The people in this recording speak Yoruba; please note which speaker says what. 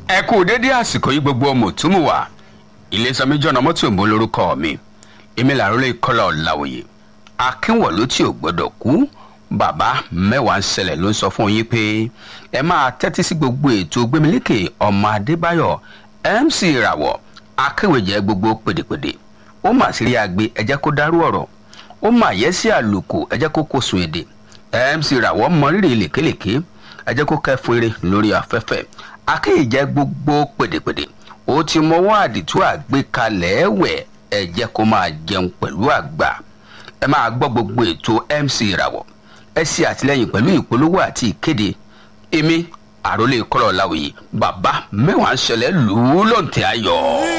Speaker 1: ẹ kú dédé àsìkò yìí gbogbo ọmọ òtúmù wá iléeṣẹ́ méjì ọ̀nà mọ́tò ìbò lórúkọ mi èmi làrólé kọ́lá ọ̀làwòye akínwọ̀lú tí ò gbọ́dọ̀ kú bàbá mẹ́wàá ń ṣẹlẹ̀ ló ń sọ fún yín pé ẹ máa tẹ́tí sí gbogbo ètò gbẹmílékè ọmọ adébáyọ̀ mc ìràwọ̀ akéwèjẹ gbogbo pèdèpèdè ó mà sí rí agbe ẹ jẹ́ kó dárú ọ̀rọ̀ ó mà yẹ sí àlùkò ẹ jẹ́ kó kó sun èdè mc ìràwọ̀ mọrírì lèkélèké ẹ jẹ́ kó kẹ́fún eré lórí afẹ́fẹ́ akéèjẹ gbogbo pèdèpèdè ó ti mọwọ́ àdìtú àgbékalẹ̀ ẹ̀wẹ̀ ẹ jẹ́ kó máa jẹun pẹ̀lú àgbà ẹ máa gbọ́ gbogbo ètò mc ìràwọ̀ ẹ ṣe àtìlẹyìn pẹ̀lú ìpolówó àti ìkéde èmi àròlé kọ́lọ̀ láwùyí bàbá mẹ́wàá ń ṣẹlẹ̀ lù ú lọ́ǹtẹ̀ ayọ̀.